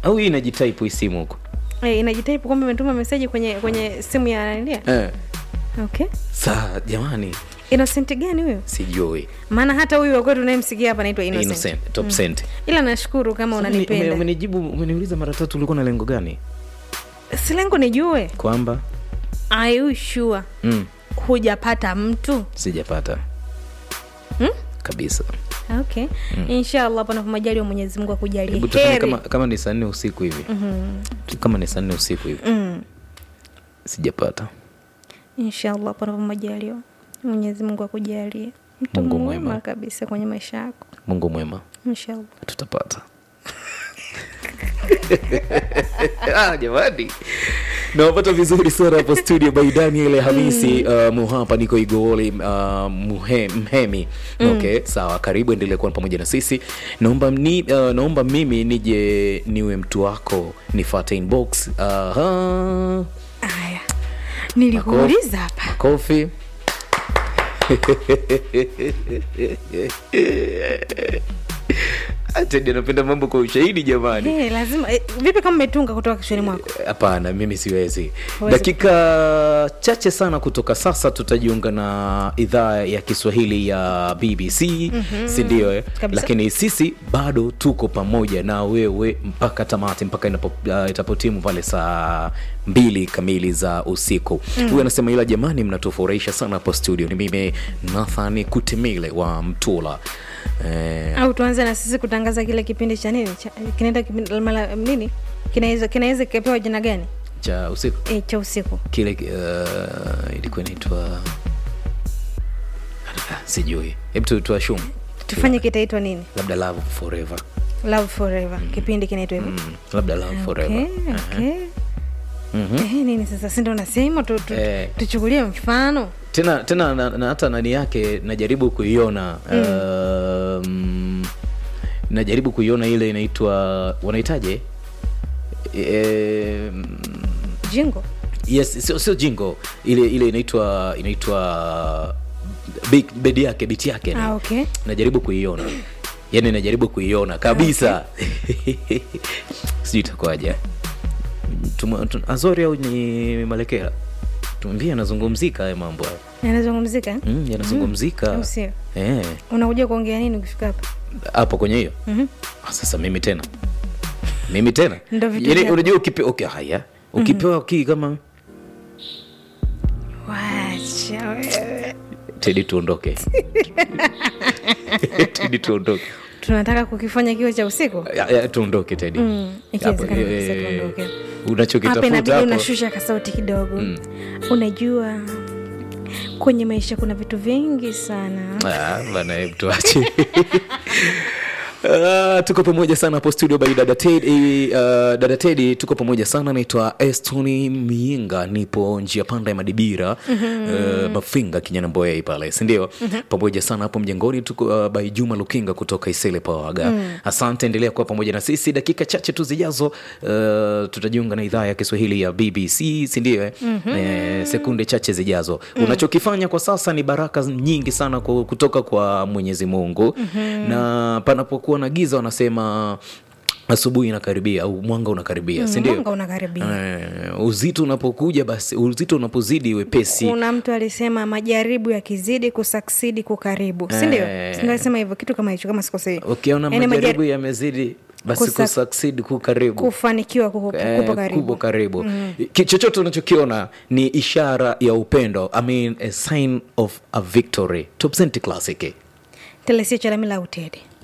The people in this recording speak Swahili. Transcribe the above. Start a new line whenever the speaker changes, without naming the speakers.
au hii inajitype hii simu huko
Eh, inajitaipu kwamba imetuma meseji kwenye kwenye simu ya nania
eh.
okay
saa jamani
innocent gani huyo
sijui
maana hata huyu wakwetu unayemsikia hapa anaitwa innocent,
innocent top cent
ila nashukuru kama
Umeni- ume-
unanipenda
umenijibu umeniuliza mara tatu ulikuwa na lengo gani
si lengo nijue
kwamba
are you sure
mm,
hujapata mtu
sijapata
Hmm?
kabisa
okay inshallah panapo majali wa mwenyezi mungu akujalie
hebu tufanye
heri
kama, kama ni saa nne usiku hivi Tu- kama ni saa nne usiku hivi
mm.
sijapata
inshallah panapo majaliwa mwenyezi mungu akujalie mtu
Mungu
mwema
mwema.
kabisa kwenye maisha yako
mungu mwema
inshallah
tutapata Ah, jamani nawapata vizuri sana hapo studio by daniel hamisi uh, muhapa niko igowoli uh, muhe, mhemi okay sawa karibu endelea kuwa pamoja na sisi naomba, ni, uh, naomba mimi nije niwe mtu wako nifate inbox Aha.
aya nilikuuliza hapa
makofi Tedi anapenda mambo kwa ushahidi jamani
hey, lazima eh, vipi kama umetunga kutoka kichwani mwako
hapana mimi siwezi
Huwezi.
dakika chache sana kutoka sasa tutajiunga na idhaa ya kiswahili ya bbc mm-hmm. sindio eh?
Kabisa.
lakini sisi bado tuko pamoja na wewe mpaka tamati mpaka inapo, uh, itapotimu pale saa mbili kamili za usiku mm. huyu anasema ila jamani mnatufurahisha sana hapo studio ni mimi nathani kutemile wa mtula eh,
au tuanze na sisi kutangaza kile kipindi cha nini cha, kinaenda kipindi mala, nini kinaweza kinaweza kikapewa jina gani
cha usiku
e, cha usiku
kile uh, ilikuwa inaitwa Ah, sijui hebu tu- tuashumu
tufanye kitaitwa nini
labda love forever
love forever kipindi kinaitwa hivyo
mm, labda love forever
okay, okay.
Mhm.
Eh, nini sasa si ndo nasema tu, tu,
Eh.
tuchukulie mfano
tena tena na, na hata nani yake najaribu kuiona um, najaribu kuiona ile inaitwa wanaitaje e,
jingo
yes sio sio jingo ile ile inaitwa inaitwa big- bedi yake biti yake
ah, okay.
najaribu kuiona yani najaribu kuiona kabisa sijui itakuwaje Tuma- tu- azori au ni malekera tuambie anazungumzika haya mambo haya
yanazungumzika eh?
mm, yanazungumzika
au sio
Eh,
unakuja kuongea nini ukifika hapa
hapo kwenye hiyo
Mhm.
Ah, sasa mimi tena mimi tena
Ndo vitu
Yaani
vyako.
unajua ukipe, okay, haya ukipewa kii kama
wacha wewe
tedi tuondoke tedi tuondoke
tunataka kukifanya kiwe cha usiku
Ya- ya, tuondoke tedi
Mm, ikiwezekana
Hapo,
kabisa
eh,
tuondoke. hapa
unachokitafuta
inabidi
hapo
unashusha kasauti kidogo unajua kwenye maisha kuna vitu vingi sana
Ah, bana hebu tuache Uh, tuko pamoja sana hapo studio by dada tedi uh, dada tedi tuko pamoja sana naitwa estoni miinga nipo njia panda ya madibira mm-hmm. uh, mafinga kinyana mboyai pale sindio mm-hmm. pamoja sana hapo mjengoni tuko uh, by juma lukinga kutoka isele pawaga mm. asante endelea kuwa pamoja na sisi dakika chache tu zijazo uh, tutajiunga na idhaa ya kiswahili ya bbc sindio eh? mm-hmm. eh, sekunde chache zijazo mm. unachokifanya kwa sasa ni baraka nyingi sana kwa, kutoka kwa mwenyezi mungu mm-hmm. na panapokuwa na giza wanasema asubuhi inakaribia au mwanga unakaribia
Mm,
sindio
mwanga unakaribia.
eh, uzito unapokuja basi uzito unapozidi wepesi
kuna mtu alisema majaribu yakizidi kusaksidi kukaribu sindio
Eh.
Sindio alisema hivyo kitu kama hicho kama sikosei
ukiona
Yaani
majaribu
majari-
yamezidi basi
Kusa-
kusucceed ku karibu
kufanikiwa kuko
Eh,
kupo karibu
kupo karibu Ki- chochote unachokiona ni ishara ya upendo I mean, a sign of a victory Top Cent classic
telesia chalamila utede